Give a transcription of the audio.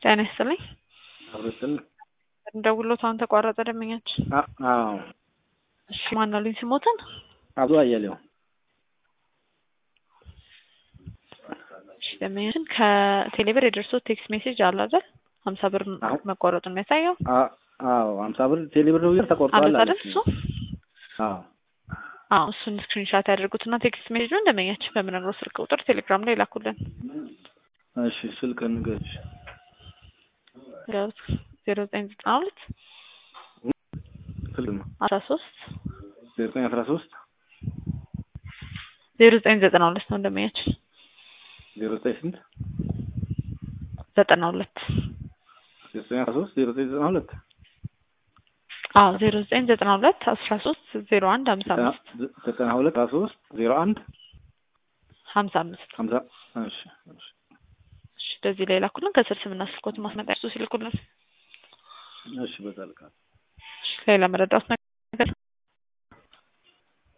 ጤና ይስጥልኝ። አብረስል እንደውሎት አሁን ተቋረጠ ደንበኛችን። አዎ እሺ ማን አሉኝ ስሞትን? አብዶ አያሌው እሺ ደንበኛችን ከቴሌብር የደርሶት ቴክስት ሜሴጅ አለ አይደል? ሀምሳ ብር አዎ። መቆረጡን የሚያሳየው አ- አዎ ሀምሳ ብር ቴሌብር ብር ተቆርጧል አለት አይደል? አለች። እሱ አዎ አዎ እሱን ስክሪንሻት ያደርጉትና ቴክስት ሜሴጁን ደንበኛችን በምነግረው ስልክ ቁጥር ቴሌግራም ላይ ላኩልን። እሺ ስልክ ንገሪሽ። ዜሮ ዘጠኝ ዘጠና ሁለት ስልክ ነው አስራ ሶስት ዘጠኝ አስራ ሶስት ዜሮ ዘጠኝ ዘጠና ሁለት ነው ደንበኛችን ዜሮ ዘጠኝ ስንት ዘጠና ሁለት ዘጠኝ አስራ ሶስት ዜሮ ዘጠኝ ዘጠና ሁለት አዎ ዜሮ ዘጠኝ ዘጠና ሁለት አስራ ሶስት ዜሮ አንድ ሀምሳ አምስት ዘጠና ሁለት አስራ ሶስት ዜሮ አንድ ሀምሳ አምስት ሀምሳ እሺ እሺ እሺ በዚህ ላይ ላኩልን። ከስር ስምና ስልኮት ማስመጣ እሱ ሲልኩልን። እሺ በዛ ልካል እሺ ሌላ መረዳት